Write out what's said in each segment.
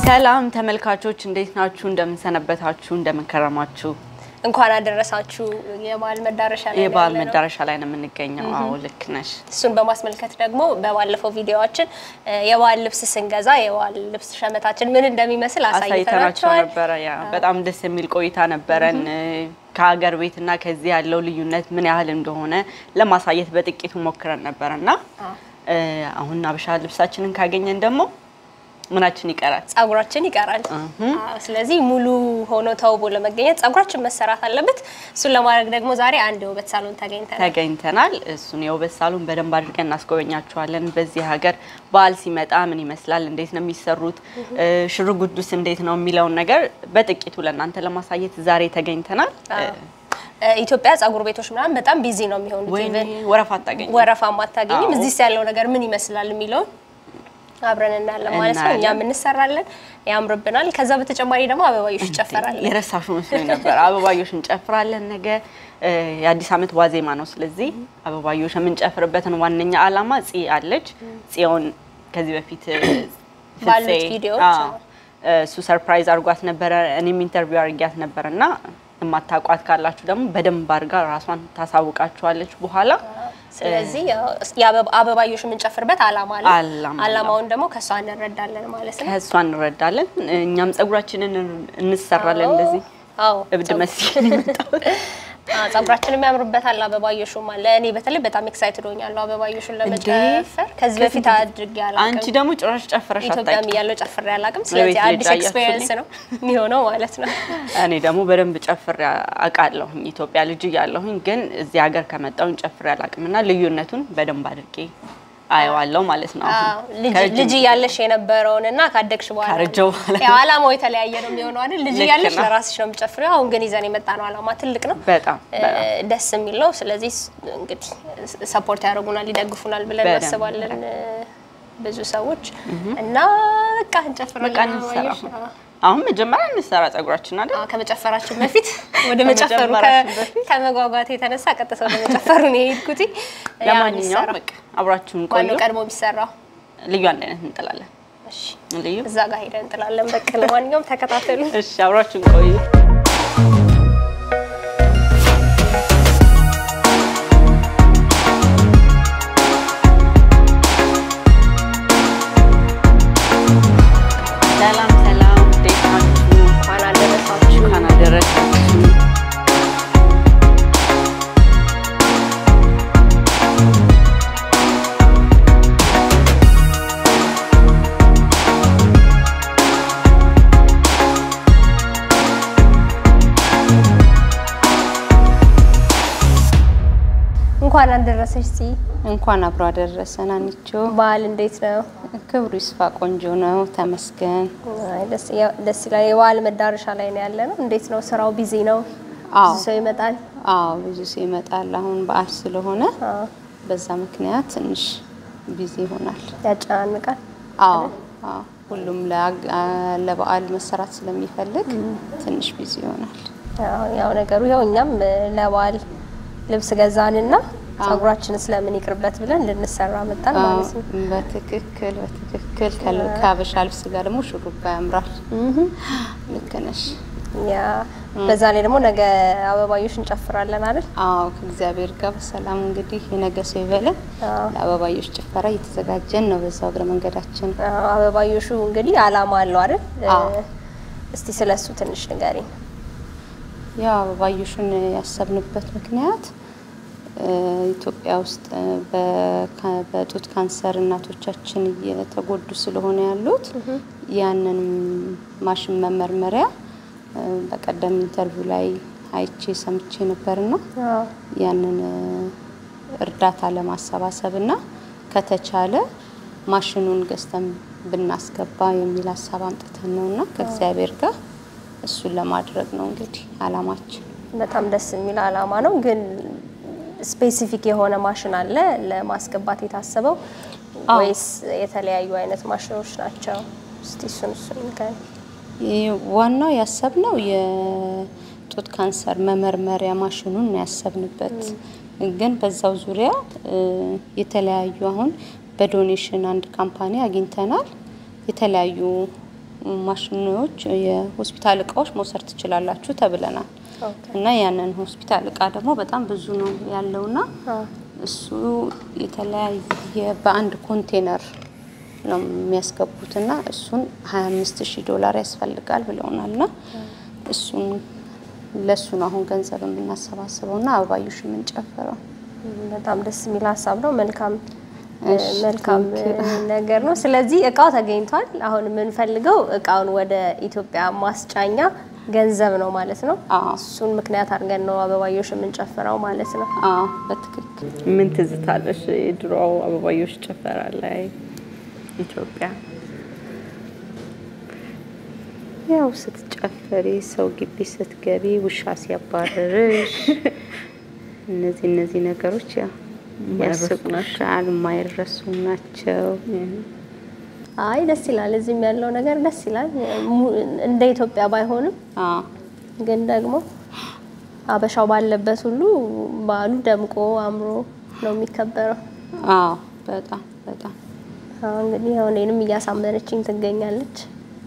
ሰላም ተመልካቾች እንዴት ናችሁ? እንደምንሰነበታችሁ፣ እንደምንከረማችሁ። እንኳን አደረሳችሁ። የበዓል መዳረሻ ላይ የበዓል ነው ያለነው። መዳረሻ ላይ ነው የምንገኘው። አዎ ልክ ነሽ። እሱን በማስመልከት ደግሞ በባለፈው ቪዲዮዋችን የበዓል ልብስ ስንገዛ የበዓል ልብስ ሸመታችን ምን እንደሚመስል አሳይተናቸው አሳይተናቸዋል። ነበረ። ያ በጣም ደስ የሚል ቆይታ ነበረን። ከሀገር ቤትና ከዚህ ያለው ልዩነት ምን ያህል እንደሆነ ለማሳየት በጥቂቱ ሞክረን ነበረ እና አሁን አበሻ ልብሳችንን ካገኘን ደግሞ ምናችን ይቀራል? ጸጉራችን ይቀራል። አዎ፣ ስለዚህ ሙሉ ሆኖ ተውቦ ለመገኘት ጸጉራችን መሰራት አለበት። እሱን ለማድረግ ደግሞ ዛሬ አንድ የውበት ሳሎን ተገኝተናል። ተገኝተናል። እሱን የውበት ሳሎን በደንብ አድርገን እናስጎበኛችኋለን። በዚህ ሀገር በዓል ሲመጣ ምን ይመስላል፣ እንዴት ነው የሚሰሩት፣ ሽርጉዱስ እንዴት ነው የሚለውን ነገር በጥቂቱ ለእናንተ ለማሳየት ዛሬ ተገኝተናል። ኢትዮጵያ ጸጉር ቤቶች ምናምን በጣም ቢዚ ነው የሚሆኑት። ወይኔ ኢቨን ወረፋ አታገኝም። ወረፋም አታገኝም። አዎ። እዚህስ ያለው ነገር ምን ይመስላል የሚለውን አብረን እናያለን ማለት ነው። እናያለን። እኛም እንሰራለን፣ ያምርብናል። ከዛ በተጨማሪ ደግሞ አበባዮሽ ይጨፈራል። የረሳሹ መስሎኝ ነበር። አበባዮሽ እንጨፍራለን። ነገ እ የአዲስ ዓመት ዋዜማ ነው። ስለዚህ አበባዮሽ የምንጨፍርበትን ዋነኛ ዓላማ ፂ አለች። ፂዮን ከዚህ በፊት እ ባሉት ፍፄ፣ ቪዲዮዎች፣ አዎ፣ እሱ ሰርፕራይዝ አድርጓት ነበረ። እኔም ኢንተርቪው አድርጊያት ነበር እና የማታውቋት ካላችሁ ደግሞ በደንብ አድርጋ ራሷን ታሳውቃችኋለች በኋላ ስለዚህ ያው የአበባ- አበባዮሽ የምንጨፍርበት ዓላማ አለ። ዓላማ አለው። ዓላማውን ደግሞ ከእሷ እንረዳለን ማለት ነው። ከእሷ እንረዳለን። እኛም ጸጉራችንን እንሰራለን። እንደዚህ አዎ እብድ መስል የመጣሁት አዎ፣ ጸጉራችንም ያምርበታል። አበባዮሹም አለ። እኔ በተለይ በጣም ኤክሳይትድ ሆኛለሁ አበባዮሹን ለመጨፈር። ከዚህ በፊት አድርጌ አንቺ አላውቅም። ደግሞ ጭራሽ ጨፍረሽ ኢትዮጵያም አታውቂም። እያለሁ ጨፍሬ አላውቅም። ስለዚህ ልጅ አዲስ አያችሁ ኤክስፔሪየንስ እኔ? ነው የሚሆነው ማለት ነው። እኔ ደግሞ በደንብ ጨፍሬ አውቃለሁኝ። ኢትዮጵያ ልጅ እያለሁኝ ግን እዚህ ሀገር ከመጣሁኝ ጨፍሬ አላውቅም እና ልዩነቱን በደንብ አድርጌ አየዋለሁ ማለት ነው። አሁን አዎ፣ ልጅ ከረጅም ልጅ እያለሽ የነበረውን እና ካደግሽ በኋላ ካረጀው በኋላ ያው ዓላማው የተለያየ ነው የሚሆነው አይደል? ልጅ ልክ እያለሽ ነው። ለራስሽ ነው የምጨፍሪው። አሁን ግን ይዘን የመጣ ነው ዓላማ ትልቅ ነው። በጣም እ፣ በጣም ደስ የሚል ነው። ስለዚህ ስ- እንግዲህ ሰፖርት ያደርጉናል፣ ይደግፉናል ብለን በደንብ እናስባለን እ፣ ብዙ ሰዎች እና በቃ እንጨፍራለን። በቃ እንሰራ። አበባዮሽ። አዎ። አሁን መጀመሪያ እንሰራ ጸጉራችን አይደል? አዎ፣ ከመጨፈራችን በፊት ወደ መጨፈሩ ከመጀመራችን ከ- በፊት ከመጓጓት የተነሳ ቀጥታ ወደ መጨፈሩ ነው የሄድኩት። ያው ለማንኛውም እንሰራ። በቃ አብራችሁን ቆዩ። ማነው ቀድሞ የሚሰራው? ልዩ አንድ አይነት እንጥላለን። እሺ፣ ልዩ እዛ ጋር ሄደን እንጥላለን። በቃ ለማንኛውም ተከታተሉ። እሺ፣ አብራችሁን ቆዩ። ሰላም ሰላም፣ እንዴት ናችሁ? እንኳን አደረሳችሁ። እንኳን አደረሳችሁ። እንኳን አደረሰሽ ሲ እንኳን አብሮ አደረሰን። አንቾ በዓል እንዴት ነው? ክብሩ ይስፋ። ቆንጆ ነው፣ ተመስገን። አይ፣ ደስ ያ- ደስ ይላል። የበዓል መዳረሻ ላይ ነው ያለ ነው። እንዴት ነው ስራው? ቢዚ ነው? አዎ ብዙ ሰው ይመጣል? አዎ፣ ብዙ ሰው ይመጣል። አሁን በዓል ስለሆነ አዎ፣ በዛ ምክንያት ትንሽ ቢዚ ይሆናል። ያጨናንቃል። አዎ አዎ፣ ሁሉም ለአግ- አ- ለበዓል መሰራት ስለሚፈልግ ትንሽ ቢዚ ይሆናል። ያው ያው ነገሩ ያው እኛም እ፣ ለበዓል ልብስ ገዛንና ጸጉራችን ስለምን ይቅርበት ብለን ልንሰራ መጣን አዎ፣ ማለት ነው። በትክክል በትክክል ከ- ከሀበሻ ልብስ ጋር ደግሞ ሹሩባ ያምራል። ልክ ነሽ። ያ በዛ ላይ ደግሞ ነገ አበባዮሽ እንጨፍራለን አይደል? አዎ ከእግዚአብሔር ጋር በሰላም እንግዲህ የነገ ሰው ይበለን። አዎ። ለአበባዮች ጭፈራ እየተዘጋጀን ነው። በዛው እግረ መንገዳችን አዎ፣ አበባዮሹ እንግዲህ አላማ አለው አይደል? እ፣ አዎ። እስቲ ስለሱ ትንሽ ንገሪኝ። ያው አበባዮሹን ያሰብንበት ምክንያት እ፣ ኢትዮጵያ ውስጥ እ፣ በካ- በጡት ካንሰር እናቶቻችን እየተጎዱ ስለሆነ ያሉት ያንን ማሽን መመርመሪያ እ፣ በቀደም ኢንተርቪው ላይ አይቼ ሰምቼ ነበርና አዎ። ያንን እ፣ እርዳታ ለማሰባሰብ እና ከተቻለ ማሽኑን ገዝተን ብናስገባ የሚል ሀሳብ አምጥተን ነው እና ከእግዚአብሔር ጋር እሱን ለማድረግ ነው እንግዲህ አላማችን። በጣም ደስ የሚል አላማ ነው። ግን ስፔሲፊክ የሆነ ማሽን አለ ለማስገባት የታሰበው አዎ። ወይስ የተለያዩ አይነት ማሽኖች ናቸው? እስቲ እሱን እሱን ንገሪኝ። ይህ ዋናው ያሰብነው የጡት ካንሰር መመርመሪያ ማሽኑን ነው ያሰብንበት። ግን በዛው ዙሪያ እ፣ የተለያዩ አሁን በዶኔሽን አንድ ካምፓኒ አግኝተናል። የተለያዩ ማሽኖች፣ የሆስፒታል እቃዎች መውሰድ ትችላላችሁ ተብለናል እና ያንን ሆስፒታል እቃ ደግሞ በጣም ብዙ ነው ያለውና እሱ የተለያየ በአንድ ኮንቴነር ነው የሚያስገቡትና እሱን 25 ሺህ ዶላር ያስፈልጋል ብለውናልና እሱን ለእሱ ነው አሁን ገንዘብ የምናሰባስበውና አበባዮሽ የምንጨፍረው። በጣም ደስ የሚል ሀሳብ ነው። መልካም እሺ፣ መልካም ነገር ነው። ስለዚህ እቃው ተገኝቷል። አሁን የምንፈልገው እቃውን ወደ ኢትዮጵያ ማስጫኛ ገንዘብ ነው ማለት ነው። አዎ። እሱን ምክንያት አድርገን ነው አበባዮሽ የምንጨፍረው ማለት ነው። አዎ በትክክል ምን ትዝታለሽ? የድሮ አበባዮሽ ጭፈራ ላይ ኢትዮጵያ ያው ስትጨፈሪ ሰው ግቢ ስትገቢ ውሻ ሲያባርርሽ እነዚህ እነዚህ ነገሮች ያው የማይረሱ ያስቁሻል፣ የማይረሱ ናቸው። አይ ደስ ይላል። እዚህም ያለው ነገር ደስ ይላል። mu- እንደ ኢትዮጵያ ባይሆንም አዎ ግን ደግሞ አበሻው ባለበት ሁሉ በዓሉ ደምቆ አምሮ ነው የሚከበረው። አዎ በጣም በጣም አሁን እንግዲህ ያው እኔንም እያሳመነችኝ ትገኛለች።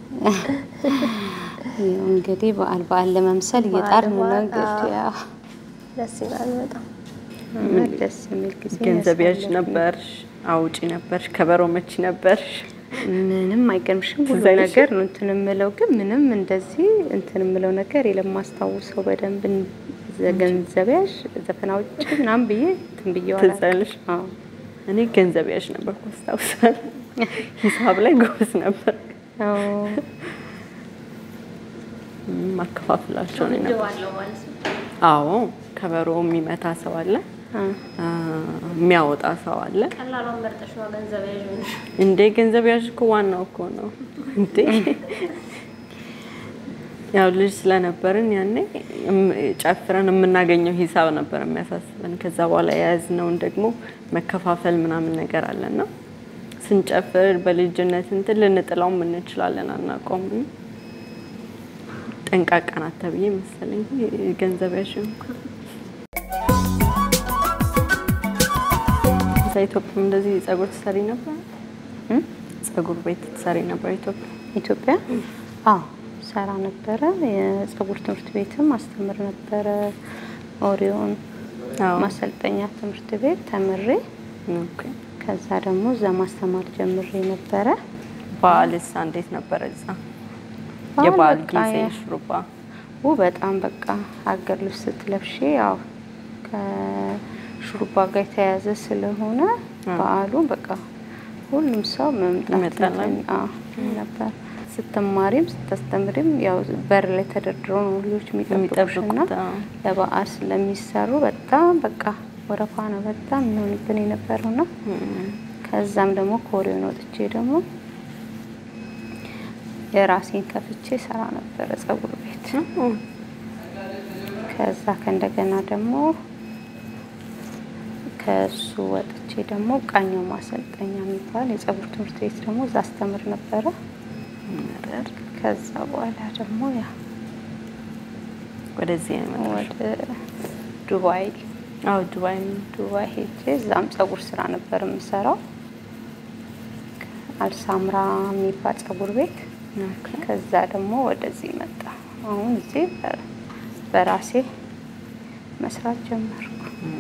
ያው እንግዲህ በዓል በዓል ለመምሰል እየጣርን ነው በዓል እንግዲህ አዎ። ያው ደስ ይላል በጣም። እና ደስ የሚል ጊዜ ገንዘብ ያዥ ያሳለፍን። ነበርሽ? አውጪ ነበርሽ? ከበሮ መቺ ነበርሽ? ምንም አይገርምሽም። ሁሉ ትዝ አይልሽም? ነገር ነው እንትን የምለው ግን ምንም እንደዚህ እንትን የምለው ነገር የለም። ማስታውሰው በደንብ እን- ዘ- ገንዘብ ያዥ ዘፈን አውጪ ምናምን ብዬ እንትን ብዬ ትዝ አይልሽ? አዎ እኔ ገንዘብ ያዥ ነበርኩ አስታውሳለሁ። ሂሳብ ላይ ጎበዝ ነበር። አዎ ማከፋፍላቸው ነው ነበር። አዎ ከበሮ የሚመታ ሰው አለ፣ አ አ፣ የሚያወጣ ሰው አለ። ቀላሏን መርጠሽ ነው ገንዘብ ያዥ እንዴ ገንዘብ ያዥ እኮ ዋናው እኮ ነው እንዴ። ያው ልጅ ስለነበርን ያኔ እም- ጨፍረን የምናገኘው ሂሳብ ነበር የሚያሳስበን። ከዛ በኋላ የያዝነውን ደግሞ መከፋፈል ምናምን ነገር አለና ስንጨፍር በልጅነት እንትን ልንጥላውም እንችላለን፣ አናውቀውም። ጠንቃቃ ናት ተብዬ መሰለኝ ገንዘብ ያዥ እንኳ እዛ ኢትዮጵያ እንደዚህ ጸጉር ትሰሪ ነበር? እም? ጸጉር ቤት ትሰሪ ነበር ኢትዮጵያ? ኢትዮጵያ አዎ ሰራ ነበረ። የጸጉር ትምህርት ቤትም አስተምር ነበረ። ኦሪዮን አዎ። ማሰልጠኛ ትምህርት ቤት ተምሬ ኦኬ። ከዛ ደግሞ እዛ ማስተማር ጀምሬ ነበረ። በዓልስ እንዴት ነበረ እዛ? በዓል የበዓል በቃ ጊዜ ያ- ሹሩባ ው በጣም በቃ ሀገር ልብስ ስትለብሺ ያው ከሹሩባ ጋር የተያያዘ ስለሆነ በዓሉ በቃ ሁሉም ሰው መምጣት ይመጣል። እንትን- አዎ ነበር። ስትማሪም ስታስተምሪም ያው በር ላይ ተደርድረው ነው ልጆች የሚጠብቁሽና የሚጠብቁት አዎ። ለበዓል ስለሚሰሩ በጣም በቃ ወረፋ ነው በጣም የሚሆንብን የነበረውና ከዛም ደግሞ ኮሪዮን ወጥቼ ደግሞ የራሴን ከፍቼ ሰራ ነበረ ጸጉር ቤት። ከዛ ከእንደገና ደግሞ ከሱ ወጥቼ ደግሞ ቃኘው ማሰልጠኛ የሚባል የጸጉር ትምህርት ቤት ደግሞ እዛ አስተምር ነበረ። ከዛ በኋላ ደግሞ ያ ወደዚህ የመጣሽው? ወደ ዱባይ አዎ ዱባይ ዱባይ ሄጄ እዛም ጸጉር ስራ ነበር የምሰራው አልሳምራ የሚባል ጸጉር ቤት። ከዛ ደግሞ ወደዚህ መጣ። አሁን እዚህ በ- በራሴ መስራት ጀመርኩ።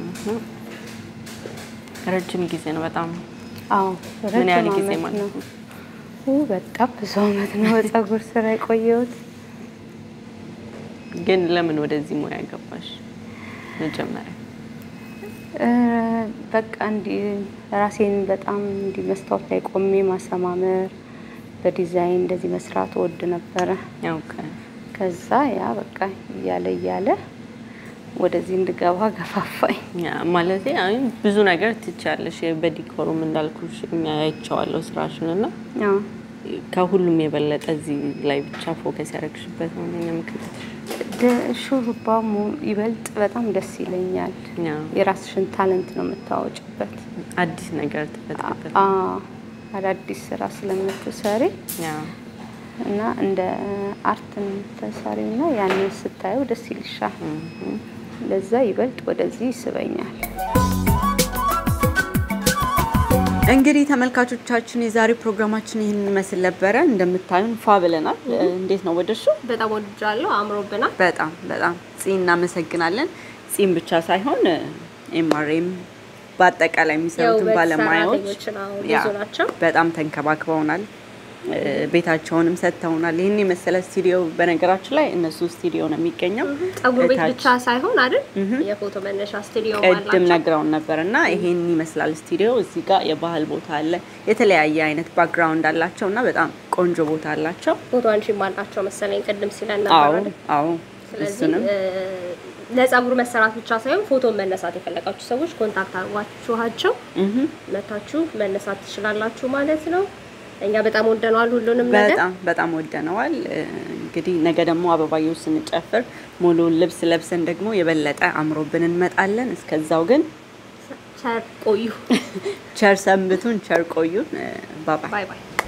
ረጅም ጊዜ ነው በጣም። አዎ ምን ያህል ረጅም ጊዜ ዓመት ማለት ነው? ነው? ኡ በጣም ብዙ አመት ነው በጸጉር ስራ የቆየሁት። ግን ለምን ወደዚህ ሙያ ገባሽ መጀመሪያ? እ፣ በቃ እንዲህ ራሴን በጣም እንዲህ መስታወት ላይ ቆሜ ማሰማመር በዲዛይን እንደዚህ መስራት ወድ ነበረ። ያው ከዛ ያ በቃ እያለ እያለ ወደዚህ እንድገባ ገፋፋኝ። ማለት አይ ብዙ ነገር ትቻለሽ። በዲኮሩም እንዳልኩሽ እኛ አይቼዋለሁ ስራሽን እና አዎ ከሁሉም የበለጠ እዚህ ላይ ብቻ ፎከስ ያደረግሽበት ነው እኛ ምክንያት ደ- ሹሩባ ሙ- ይበልጥ በጣም ደስ ይለኛል። ያው የራስሽን ታለንት ነው የምታወጭበት። አዲስ ነገር ትፈጥሪበት አ አዳዲስ ስራ ስለምትሰሪ ያው እና እንደ አርት ነው የምትሰሪው እና ያንን ስታየው ደስ ይልሻል። ለዛ ይበልጥ ወደዚህ ይስበኛል። እንግዲህ ተመልካቾቻችን የዛሬ ፕሮግራማችን ይህን ይመስል ነበረ። እንደምታዩን ፏ ብለናል። እንዴት ነው ወደሹ? በጣም ወድጃለሁ። አምሮብናል። በጣም በጣም ፂ እናመሰግናለን። ፂም ብቻ ሳይሆን ኤምአርኤም በአጠቃላይ የሚሰሩትን የውበት ባለሙያዎች ሰራተኞችን አዎ፣ ያ፣ ብዙ ናቸው። በጣም ተንከባክበውናል። ቤታቸውንም ሰጥተውናል። ይህን የመሰለ ስቱዲዮ በነገራችን ላይ እነሱ ስቱዲዮ ነው የሚገኘው። ጸጉር ቤት እታች ብቻ ሳይሆን አይደል የፎቶ መነሻ ስቱዲዮ ቅድም አላቸው። ነግረውን ነበር እና ይሄን ይመስላል ስቱዲዮ። እዚህ ጋር የባህል ቦታ አለ፣ የተለያየ አይነት ባክግራውንድ አላቸው እና በጣም ቆንጆ ቦታ አላቸው። ፎቶ አንሺም አላቸው መሰለኝ ቅድም ሲለን አዎ ነበር አይደል? አዎ፣ ስለዚህ እሱንም እ፣ ለጸጉር መሰራት ብቻ ሳይሆን ፎቶ መነሳት የፈለጋችሁ ሰዎች ኮንታክት አድርጓችኋቸው እህ መታችሁ መነሳት ትችላላችሁ ማለት ነው። እኛ በጣም ወደነዋል ሁሉንም ነገር። በጣም በጣም ወደነዋል። እንግዲህ ነገ ደግሞ አበባየሁ ስንጨፍር ሙሉውን ልብስ ለብሰን ደግሞ የበለጠ አምሮብን እንመጣለን። እስከዛው ግን ቸር ቆዩ። ቸር ሰንብቱን፣ ቸር ቆዩን። ባባይ ባይ ባይ።